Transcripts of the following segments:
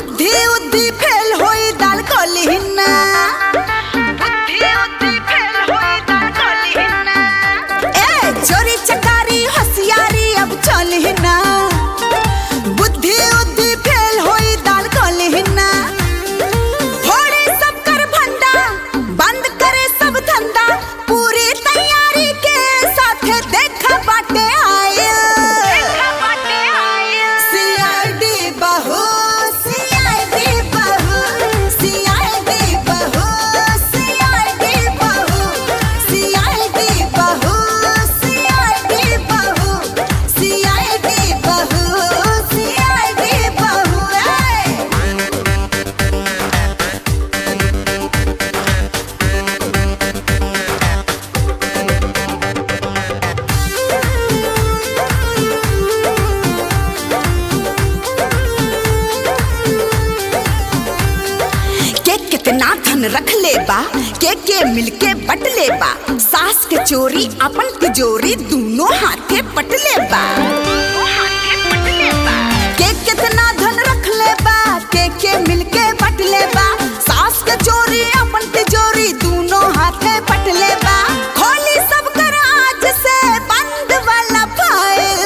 बुद्धि उद्धि फेल होई दाल कलिहिना बुद्धि उद्धि फेल होई दाल कलिहिना ए चोरी चकारी होशियारी अब चलिहिना बुद्धि उद्धि फेल होई दाल कलिहिना फोड़े सब कर भंडा बंद करे सब धंधा पूरी तैयारी के साथ देखा बाटे आयल सीआईडी बहू सीआईडी बहू सीआईडी बहू सीआईडी बहू सीआईडी बहू सीआईडी बहू सीआईडी बहू सीआईडी बहू ए के कितना धन रख ले बा के के मिलके बट ले बा सास के चोरी अपन तिजोरी दोनों हाथे पट ले बा के कितना धन रख ले बा के के मिलके बट ले बा सास के चोरी अपन तिजोरी दोनों हाथे पट ले बा खोली सब कर आज से बंद वाला फाइल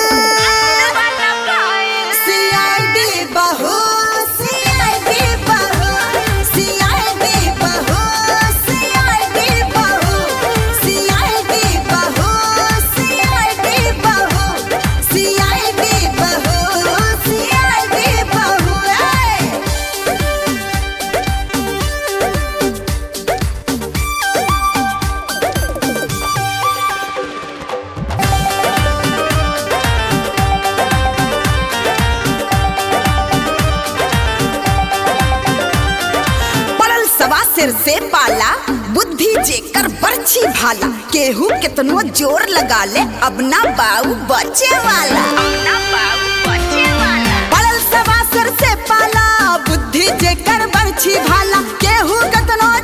सीआईडी बहू सीआईडी बहू सीआईडी बहू सीआईडी बहू सीआईडी बहू सीआईडी बहू सीआईडी बहू सीआईडी बहू ए पड़ल सवा सिर से पाला बुद्धि जेकर बरछी भाला केहू कितनो जोर लगा ले अब ना बाऊ बचे वाला पड़ल सवा सिर से पाला बुद्धि जेकर बरछी भाला केहू कितनो